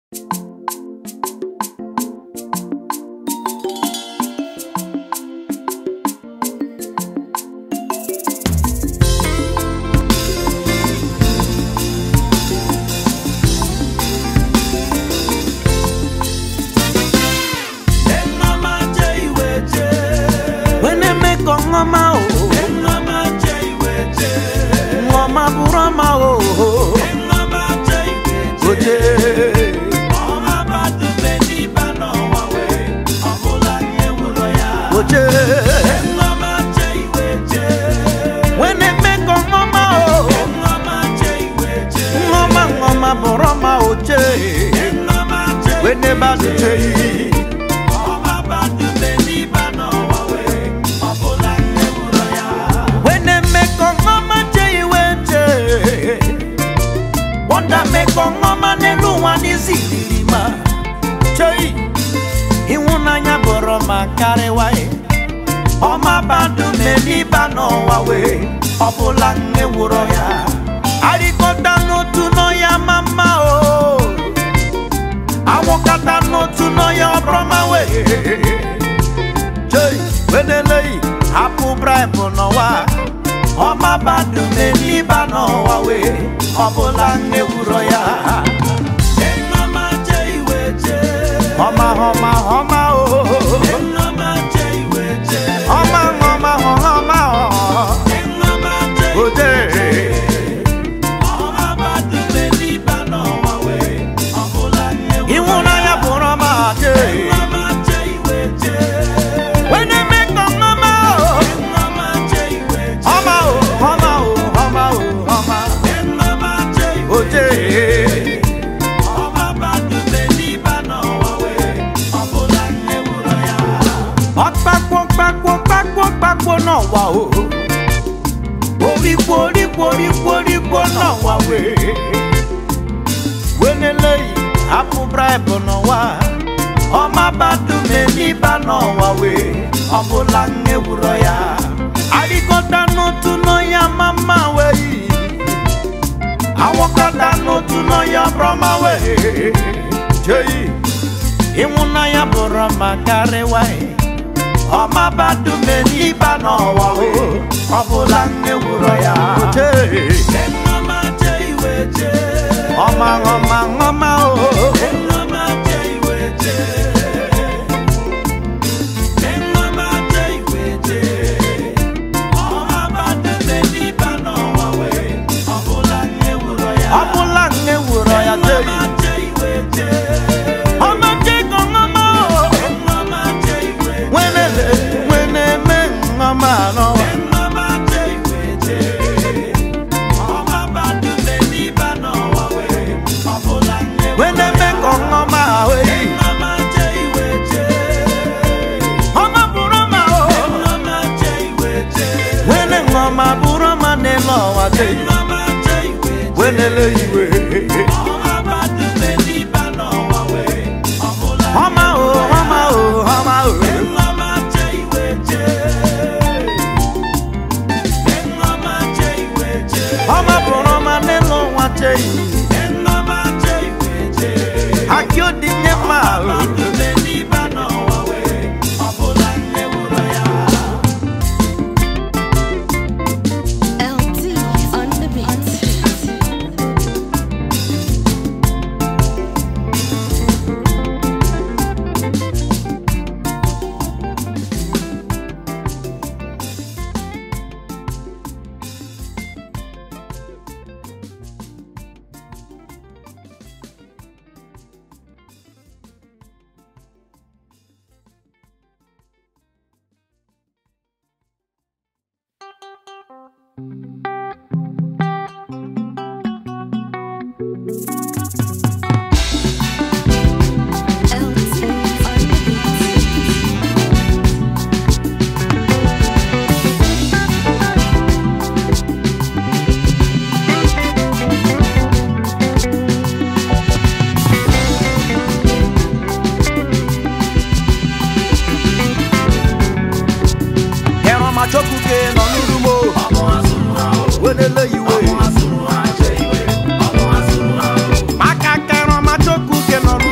ngoma o ngoma burama o oje oje wene meko ngoma o ngoma ngoma burama oje wene baduje wene meko ngoma je iweje wonda meko ngoma n'elu ụwa n'izilirima chei ịhụnanya bụrụ ma karịwa ọma badu meliba n'ụwa wee ọbụla nwewụrụ ya arịkọta n'otu n'ọya mama o awụkata n'otu n'ọya ọbụrụma wee chei weneleyi hapụ braịbụ n'ụwa ọma badu meliba n'ụwa wee ọbụla nwewụrụ ya ọma ọma ọma o ọma ọma ọma oje ịhụnanya bụrụ ọma je wene mekọ ọma o ọma o ọma o ọma o ọma oje ọkpakpo kpakpo kpakpo kpakpo n'ọwa o orikpo orikpo orikpo orikpo n'ọwa wee weneleyi hapụ braịbụ n'ụwa ọma badu meliba n'ọwa wee ọbụla nwewụrọ ya arịkọta n'otu n'ọya mama wee awọkọta n'otu n'ọya brọma wee jeyi ịhụnanya bụrụ ma karịwa ọma badu meliba n'ọwa o ọbụla nwewụrọ ya ọma ọma ọma o ọbụla nwewụrọ ya jeyi ọma jego ọma o nwere nwere eme ọma n'ọwa nwere eme ka ọma wee ọma bụrụ ọma o nwere ọma bụrụ ọma n'elu ọwa jeyi wenele iwe ọma o ọma o ọma o ọma bụrụ ọma n'elu ụwa jeyi aki odinye mma o LT on the beat. LT on the beat. ẹran máa jókòókè nọ nínú mo wenele iwe maka kẹran máa jókòókè nọ nínú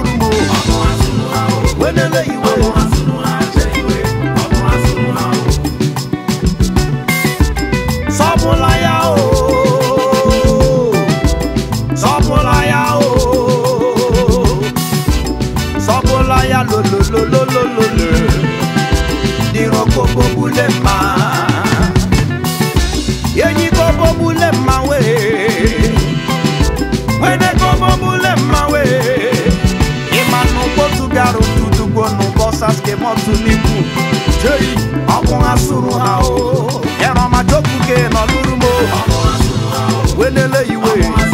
otu n'ikwu jeyi ọkụ ha sụrụ ha o ịrọma jokuke nọlụrụ m o welele iwe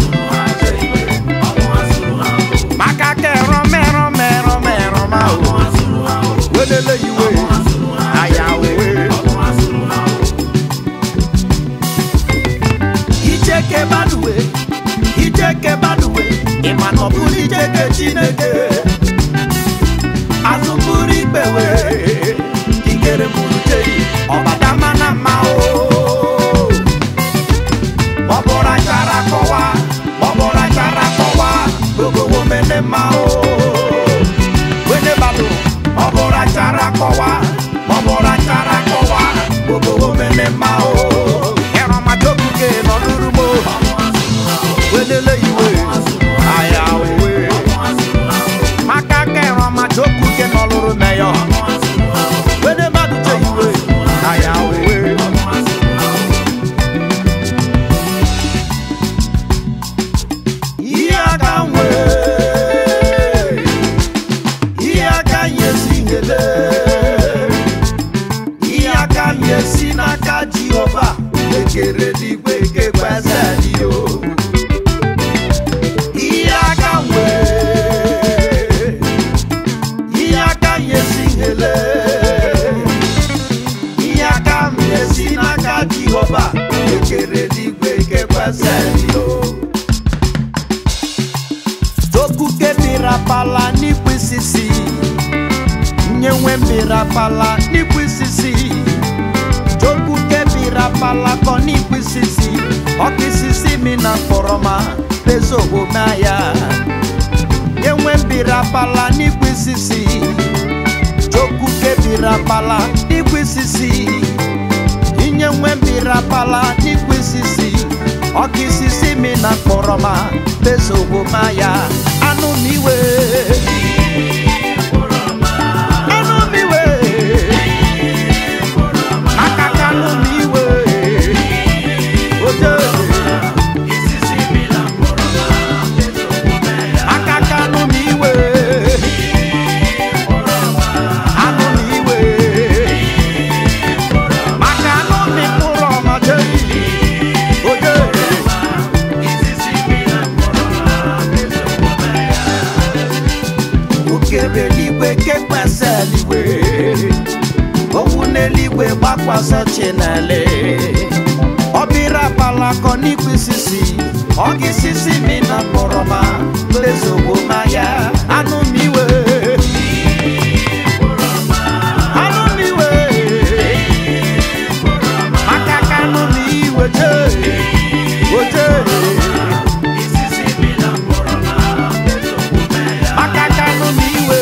maka ka ẹrọmọ ẹrọmọ ẹrọmọ ẹrọmọ o welele iwe aya owe ijeke baduwe ijeke baduwe ịma na ọ bụrụ ijeke chineke azụbụrụ ikpewe ikere bụrụ jeyi ọbadama na mma o ọbụrụ achara kọwa ọbụrụ achara kọwa gogowo mene mma o wene balụ ọbụrụ achara kọwa ọbụrụ achara kọwa gogowo mene mma o ịrọmadobuke nọdụrụ mo welele iwe aya owe maka ka ịrọmadobuke nọlụrụ meyọ wene mmadụ je iwe aya owe ihe aka nwee ihe aka nyesi hele ihe aka nyesi n'aka jehova ekere n'igwe kekwezeliyo ihe aka nwee ihe aka nyesi hele ihe aka nyesi n'aka jehova ekere n'igwe kekwezeliyo tokuke mirapala n'ikwisisi nyenwe mirapala n'ikwisisi tokuke mirapala kọ n'ikwisisi ọkisisi mi na kpọrọma bezogomaya nyenwe mirapala n'ikwisisi tokuke mirapala n'ikwisisi inyenwe mirapala n'ikwisisi ọkisisi mi na kpọrọma bezogomaya anụ m iwe anụ m iwe aka ka anụ m iwe oje aka ka anụ m iwe anụ m iwe maka anụ m mkpụrụ ọma jeyi oje okebe eluigwe kekwasa eluigwe owu n'eluigwe gbakwasa chinele ọbịra palakọ n'ikwisisi ọ gị sisi mi na kpọrọma lezogbo maya anụ m iwe anụ m iwe maka ka anụ m iwe jee oje maka ka anụ m iwe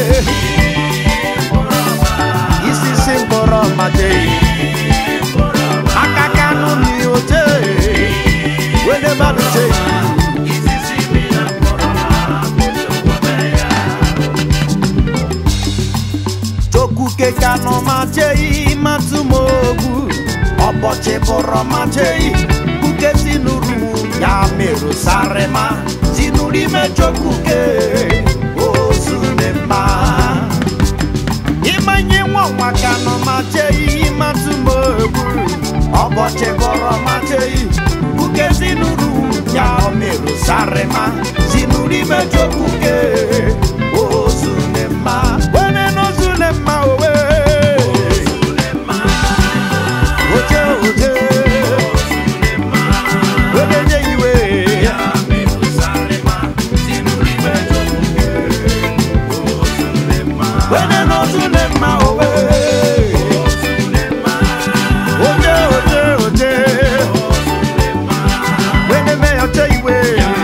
isisi mkpọrọ mmadụ aka ka anụ m oje wede mmadụ jee tokuke kanụ ma jei matụ m ogbu ọbọchị bụrụ ma jei kuke tinuru ya merụ sarịma tinuru ime jokuke ozunema ịmanye nwa nwa kanụ ma jei matụ m ogbu ọbọchị bụrụ ma jei kuke tinuru ya merụ sarịma tinuru ime jokuke ozunema wene n'ozunema owe oje oje wedenye iwe wene n'ozunema owe oje oje oje wene meyoche iwe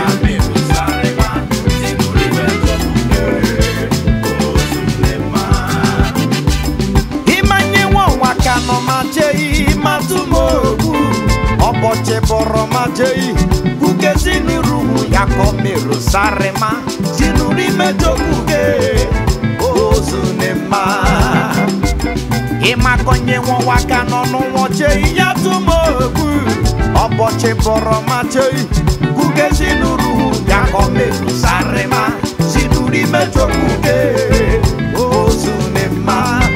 ịmanye nwa ọnwa ka nọ ma jei matụ m ogbu ọbọchị bọrọ ma jei kuke zinuru ya kọ merụ sarịma zinuru imejokuge ozunema ịmakọnye nwa ka nọ n'ụwọ jei ya tụ m ogbu ọbọchị bọrọ ma jei kuke zinuru ya kọ merụ sarịma zinuru imejokuge ozunema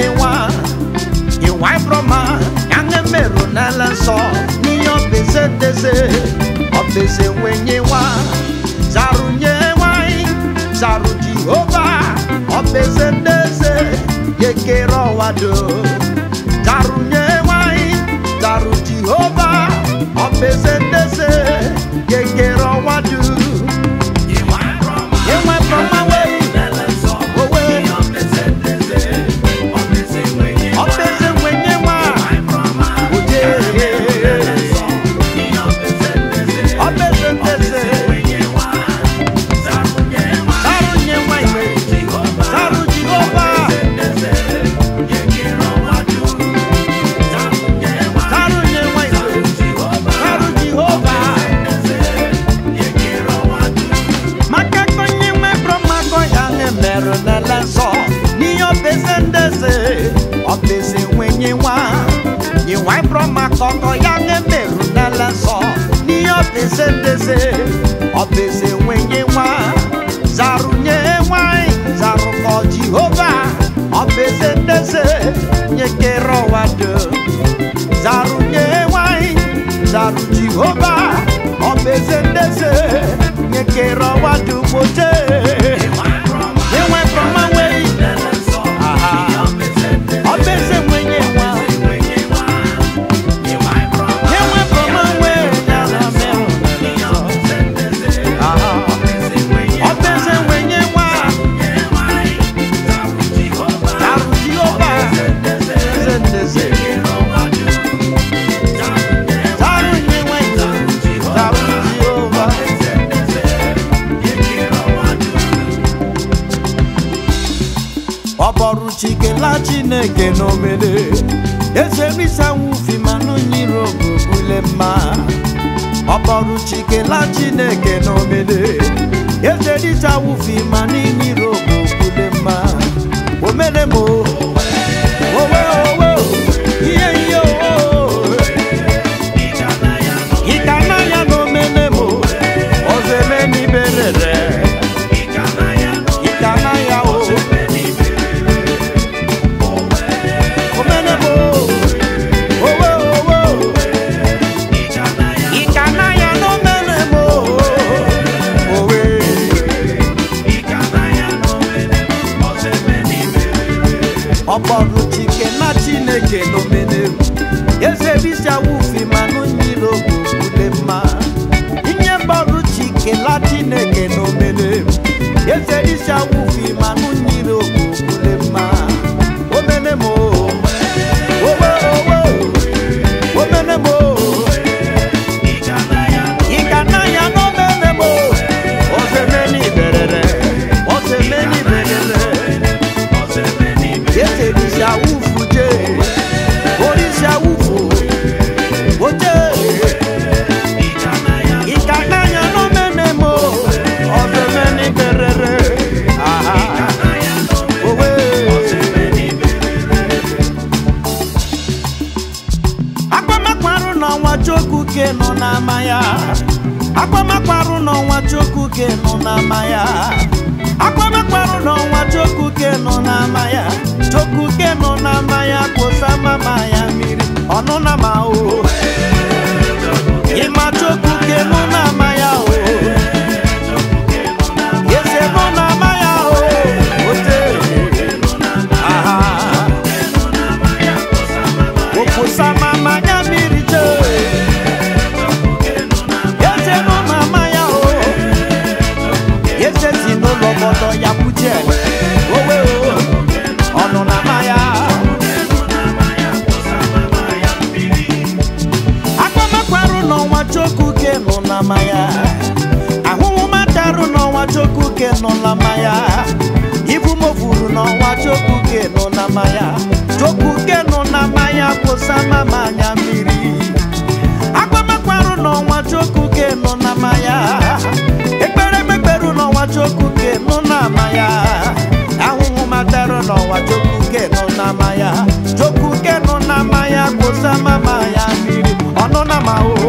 nwenye nwa ịwa brọma ya na-emerụ n'ala nsọ n'ihe ọbeze ndeze ọbeze nwenye nwa zarụ nye nwanyị zarụ jehova ọbeze ndeze yekere ọwa dum zarụ nye nwanyị zarụ jehova ọbeze ndeze yekere ọwa dum ịnwe brọma wee owe ọbeze nwenye nwa oje ọbeze ndeze zarụ nye nwanyị zarụ jehova zarụ nye nwanyị zarụ jehova maka konye nwe brọmakọ ya na-emerụ n'ala nsọ n'ihe ọbeze ndeze ọbeze nwenye nwa ịwa brọmakọ kọ ya na-emerụ n'ala nsọ n'ihe ọbeze ndeze ọbeze nwenye nwa zarụ nye nwanyị zarụ kọ jehova ọbeze ndeze nyekere ụwa dum zarụ nye nwanyị zarụ jehova ọbeze ndeze nyekere ụwa dum oje enwe brọma nwee aha ọbeze nwenye nwa enwe brọma nwee ya na merụ aha ọbeze nwenye nwa zarụ jehova eze ndeze zarụ nye nwanyị zarụ jehova ọbọrụ chikela chineke n'omede ezemisanwufimanụ nyiri ogbubule mma ọbọrụ chikela chineke n'omede ezerichawufimanụ nyiri ogbubule mma omenemo owe owe ihe ihe o ịkana ya n'omenemo ozemeniberere ịkana ya o omenemo owe owe ịkana ya n'omenemo owe ọkpọrụ chike na chineke n'omenelu eze bisiawufi manụ nyiri ogbubule mma inye mgbọrụ chike la chineke n'omenelu eze bisiawufi manụ nyiri ogbubule mma omenemo owe owe omenemo ịkana ya n'omenemo ozemeni berere ozemeni berere ese bisa wufu je orisa wufu oje ikananya no menemo ọsẹmẹni bẹrẹrẹ aha owe. akpamakparụ n'ọnwa chukwu ke nọ n'ama ya akpamakparụ n'ọnwa chukwu ke nọ n'ama ya akpamakparụ n'ọnwa chukwu ke nọ n'ama ya chukwu ke nọ n'ama ya kposa mama ya mmiri ọnụ na ma o ịma chukwu ke nọ n'ama ya o eze nọ n'ama ya o ote aha okposa mama ya mmiri jee eze nọ n'ama ya o eze si n'ụlọ obodo ya kwuje owe o ọnụ na ama ya akpamakwarụ n'ọnwa chokuke nọ na ama ya ahụhụ matarụ n'ọnwa chokuke nọ na ama ya ibu mofuru n'ọnwa chokuke nọ na ama ya chokuke nọ na ama ya kwụsa mama anya mmiri akpamakwarụ n'ọnwa chokuke nọ na ama ya ekpere ekpekperu n'ọnwa chokuke nọ na ama ya ahụhụ matarụ n'ọnwa chokuke nọ na ama ya chokuke nọ na ama ya kwụsa mama ya mmiri ọnụ na ama o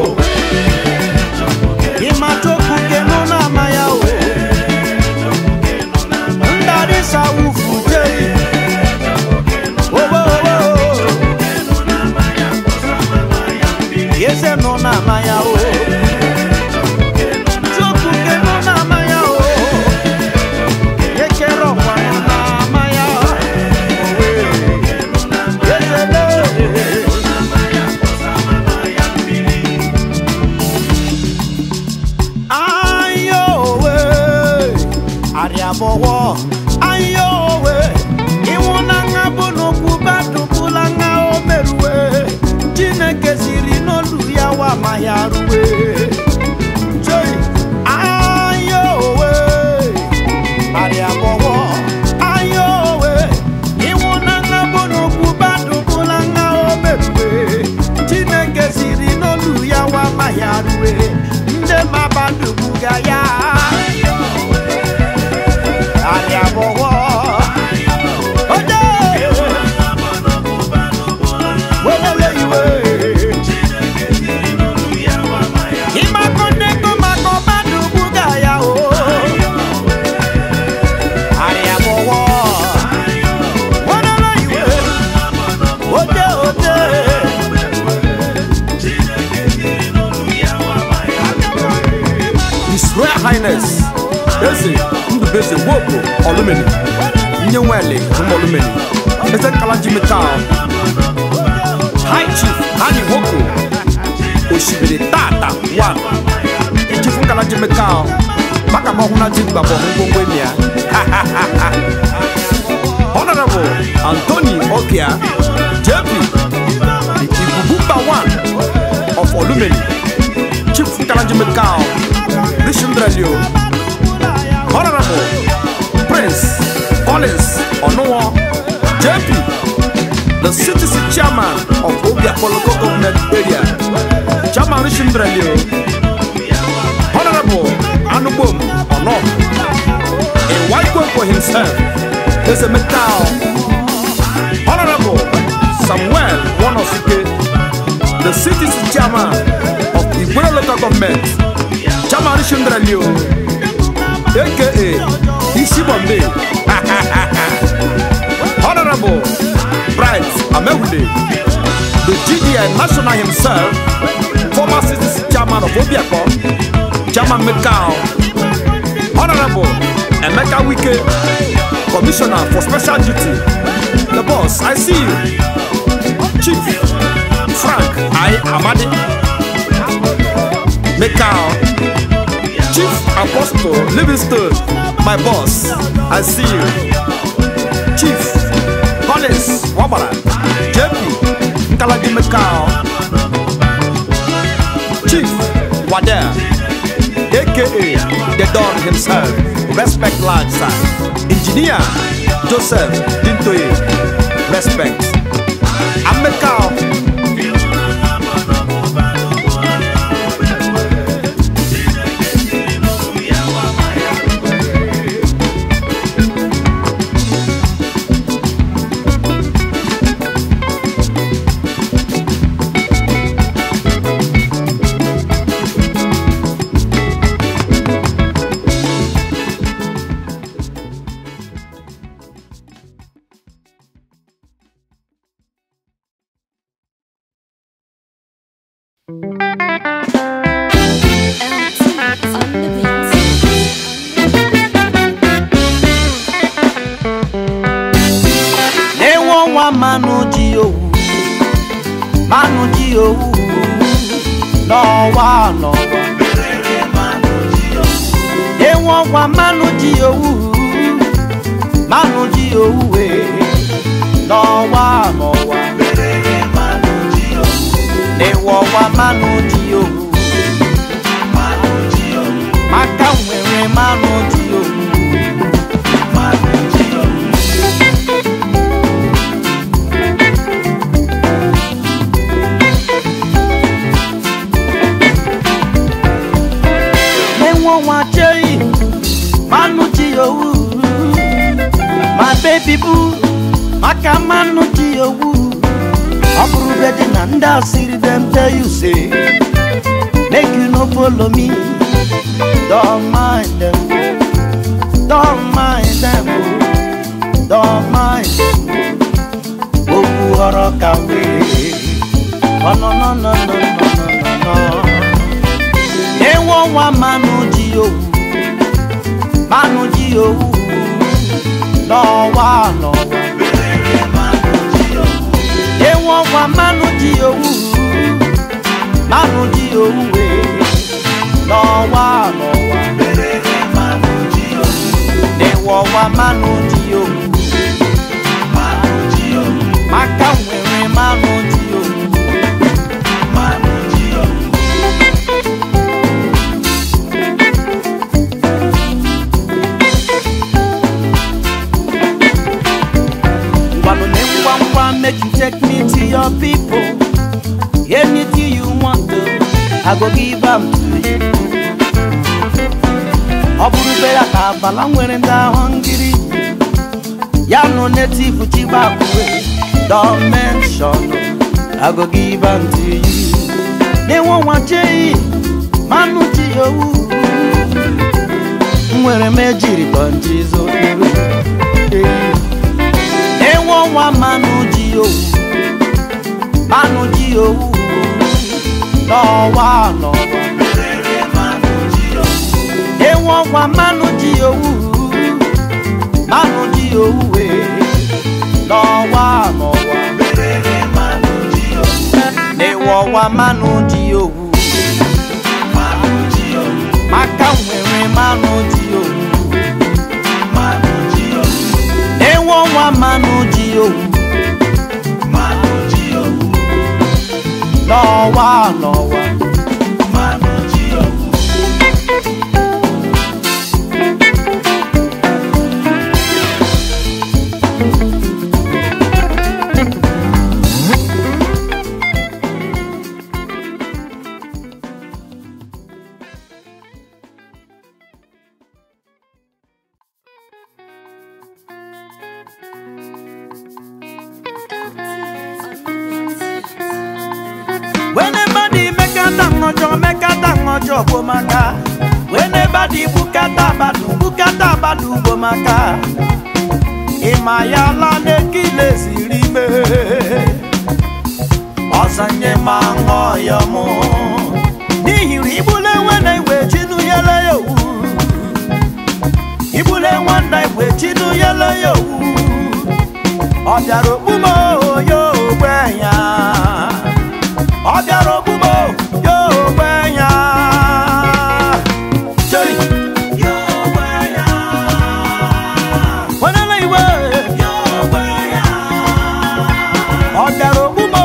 ịma chokuke nọ na ama ya o ndarịsa wufu jei owe ode ode His Royal Highness Eze Ndubeze Woko Olumeni Nye Nwele Olumeni Eze Kalaji Metal High Chief Hani Woko Oshibiri Tata One Chief Kalaji Metal Maka ma huna ji gbabo ngwongwo ni ya Honorable Anthony Okia JP Ibubumba One of Olumeni Chief Kalaji Metal Rishindralio Honorable Prince Collins Onuwo JP the citizen chairman of Obia Local Government Area Chairman Rishindralio Honorable Anubom Ono a white one for himself is a metal Honorable Samuel Wonosuke the citizen chairman of Igwe Local Government Chairman Rishindralio aka Ishibombe Honorable Bright Amewule the GDI national himself former citizen chairman of Obiako Chairman Mekao Honorable Emeka Wike Commissioner for Special Duty the boss I see you Chief Frank I Amadi Mekao Chief Apostle Livingston, my boss, I see you. Chief Collins Wabara, JP Nkalaji Mekao, Chief Wada, aka the Don himself, respect large sir. Engineer Joseph Dintoye, respect. I'm Mekao. LT on the beat. N'enwe ọnwa mmanụ ji owu mmanụ ji owu n'ọwa n'ọwa N'enwe ọnwa mmanụ ji owu mmanụ ji owu wee n'ọwa n'ọwa N'enwe ọnwa mmanụ ji owu maka nwere mmanụ ji owu Menwo nwa chei manu ji owu my baby boo maka manu ji owu ọ bụrụ bedi na ndị asịrị dem tell you say make you no follow me don't mind them don't mind them oh. don't mind them okwu ọrọ ka wee ọ nọ nọ nọ nọ nọ nọ nọ ewu ọnwa mmanụ ji owu mmanụ ji owu n'ọwa n'ọwa ewu ọnwa mmanụ ji owu mmanụ ji owu wee n'ọwa n'ọwa ewu ọnwa mmanụ ji owu maka nwere mmanụ ji owu Ngwanụ na ngwa ngwa make you take me to your people. Anything you want to, I go give am to you. Ọ bụrụ bere ka abala nwere ndị ahụ ngiri ya nụ native chibakwe don mention I go give am to you. N'enwe nwa chei manụ ji owu nwere m ejiri kọnji zokere enwe ọnwa mmanụ ji owu manụ ji owu n'ọwa n'ọwa ewu ọnwa manụ ji owu manụ ji owu wee n'ọwa n'ọwa n'ewu ọnwa manụ ji owu maka nwere manụ ji owu ewu ọnwa manụ ji owu n'ọwa n'ọwa Whenever mekata ngọjọ mekata ngọjọ bụ maka Whenever the bukata badu bukata badu bụ maka Ịma ya la n'ekile siri ime Ọsanye ma ṅụọ ya mụ N'ihiri ibule nwene iwe chinu yele ya owu Ibule nwanda iwe chinu yele ya owu Ọ bịara okpumo ya ogbe ya ọ bịara ogbugbo ya ogbe ya Jei. Wenele iwe ọ bịara ogbugbo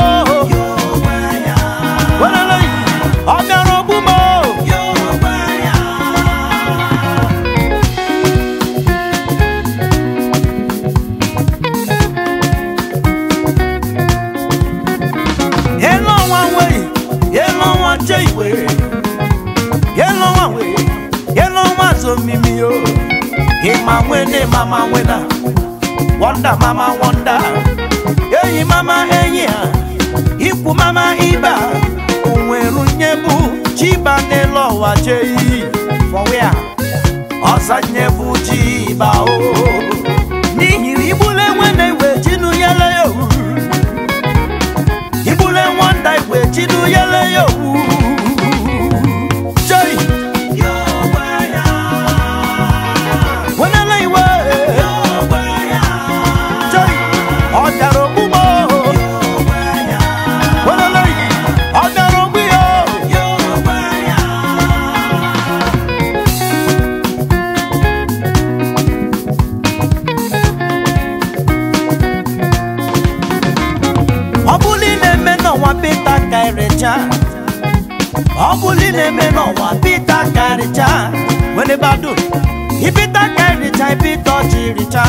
Wenele ọ bịara ogbugbo Hello one way, hello one J way, hello one way, hello one so mimi yo. Hima wene mama wena, wonder mama wonder. Eyi mama enya, ikwu mama iba. Onweru nyebu chiba n'elu ụwa jei. For where? Ọsa nyebu chiba o. N'ihi igbule nwene iwe chinu yele yo. ibule nwanda igwe chidu yele ya owu Jai. wenele iwe Jai. ọ bịara ogbugbo wenele ọ bịara ogbu ya ọ bụrụ ị na-eme n'ọnwa pita karịcha ọ bụrụ ị na-eme n'ọnwa pita karịcha were bado ipita karịcha ipita ọchịrịcha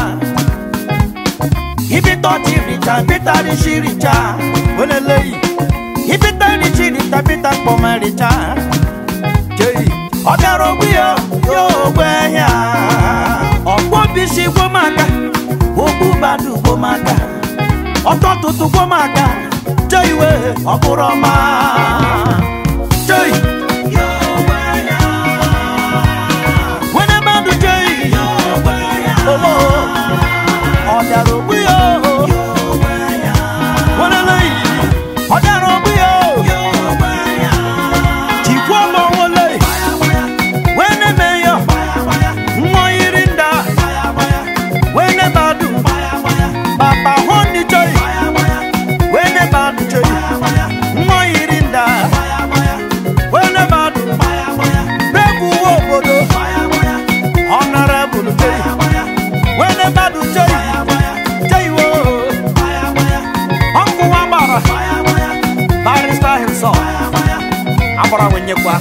ipita ọchịrịcha ipita rịchịrịcha were leyi ipita rịchịrịcha ipita kpọmarịcha jei ọ bịara ogbu ya ya ogbe ya ọkpọ bisi gbomaka okpu badu gbomaka ọtọ tuntun kó máa ga jẹ́ ìwé ọkùnrin ọmọ jẹ́ ì. wẹ́nẹ́ bá dùn jẹ́ ì. owó ọ̀dàrà ògbí yó. wẹ́nẹ́ lẹ́yìn ọ̀dàrà ògbí yó. jìkú ọmọ wọn lé. wẹ́nẹ́ mẹ́yọ̀ wọ́n yiri ń da. wẹ́nẹ́ bá dùn bàbá wọn ní jẹ́ ì. wẹ́nẹ́ bá dùn jẹ́ ì. wọ́n yiri ń da. wẹ́nẹ́ bá dùn. bẹ́ẹ̀ kú wọ́ òbòdò. honorable jẹ́ ì. wẹ́nẹ́ bá dùn jẹ́ ì. jẹ́ ì wò. ọkụ wa gbara. barrister himself. agbara wenyekwa.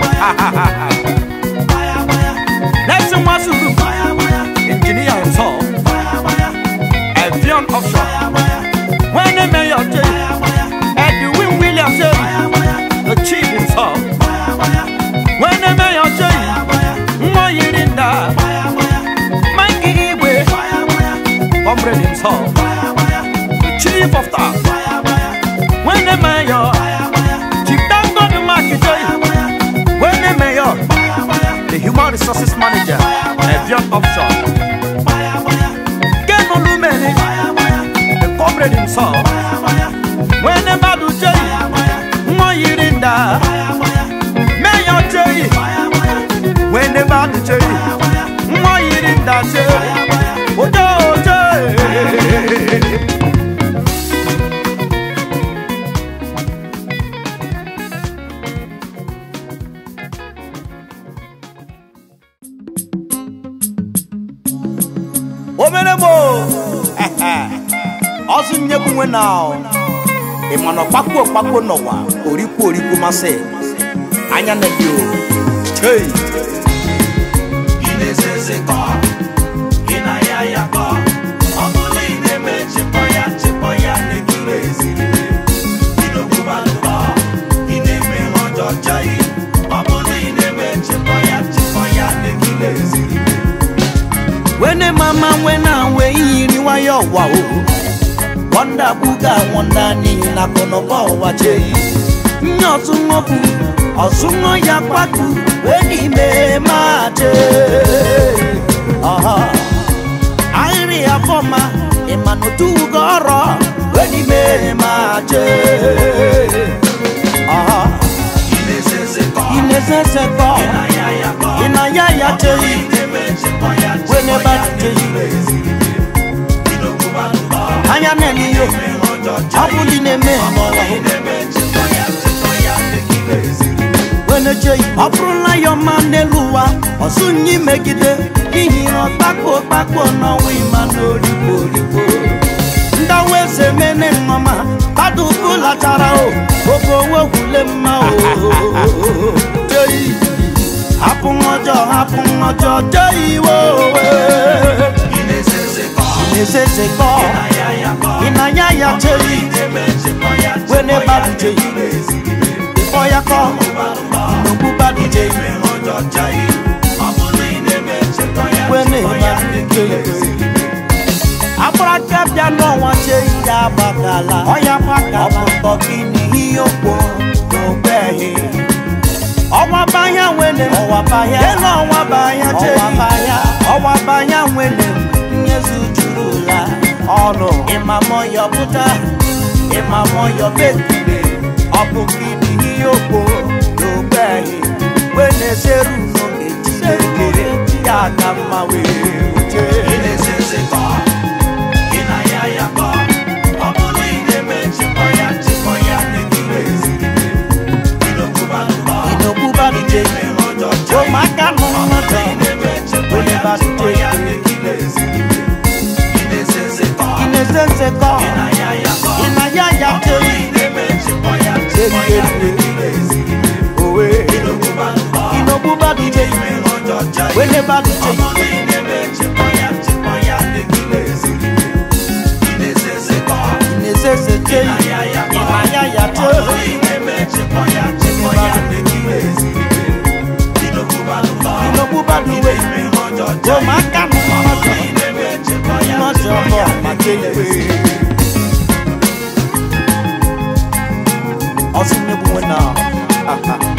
Nelson Wasulu. engineer himself. Evian offshore. When the mayor J. Edwin Williams J. The chief himself. When the mayor J. Moyirinda. Mikey Iwe. Comrade himself. The chief of staff. When the mayor. Chief Dango the Market J. When the mayor. The human resources manager. Evian offshore. Ken Olumeni. The comrade himself. When the Badu omere mo ọsụ nyekwu nwe na ị ma na ọkpakpo ọkpakpo n'ụwa orikwu orikwu masị anya na gị o chei ị na-eze kọ ị na ya ya kọ ọ bụrụ ị na-eme nchịkọ ya nchịkọ ya na-ekiri eziri ịnọkwubalụkọ ị na-eme ihe ọjọọ chọghị ọ bụrụ ị na-eme nchịkọ ya nchịkọ ya na-ekiri eziri wene mama wena we yiri nwayọ wa o wọnda buga wọnda n'ihi na akụnụba ụwa chei nye ọtụnwọ bụ ọsụnwọ ya kpatu wee n'ime ma chee ọha ahịrị ya fọma ịma n'otu ugo ọrọ wee n'ime ma chee ọha ị na-eze kọ inezeze kọ ị na ya ya kọ ịna ya ya chei ị na-eme nchịkọ ya Wene nchịkọ ba ya chei. na-ekiri eziri ịnọkwubalụkọ anya na-eme iyo ime ihe ọjọọ ọ chọghị bụli na-eme n'ụwa ị na-eme nchịkọ ya nchịkọ ya na-ekiri eziri weneche ọ bụrụla ya ọma n'elu ụwa ọsụ nye megide n'ihi na ọkpakpo ọkpakpo n'ọnwa ịma n'origbo origbo ndawa eze mene nnọma kpado ukwu lachara o oge owe gwule mma o Jei, hapụ nwa ọjọọ hapụ nwa ọjọọ jee iwe owe ị na-eze kọ na-ezeze kọ na ya ya kọ ị na ya ya chei wene badu jei ịkpọ ya kọ n'ogbu badu jei wene badu jei agbara bịa n'ọnwa chee ya agbakala ọya gbakala ọpụtọ gị n'ihe okpo n'ogbeghị ọnwa banya nwene ọwa banya elu ọnwa banya chee ọwa banya ọwa banya nwene nyezu juru la ọnụ ịmamọyọ pụta ịmamọyọ bekire ọbụ gị n'ihe okpo n'ogbeghị wene seru n'oge jidekere ya ka mma wee wute inokubaduje ụmụaka nọ n'ọdọ inezezekọ ịnaya ya teri owe inokubaduje wenebaduje inezezeke ịnaya ya teri inokubaduje ụmụaka nọ n'ọdọ n'ọdọ ọbọ maka ikpe ọsị nnegbu nwe na aha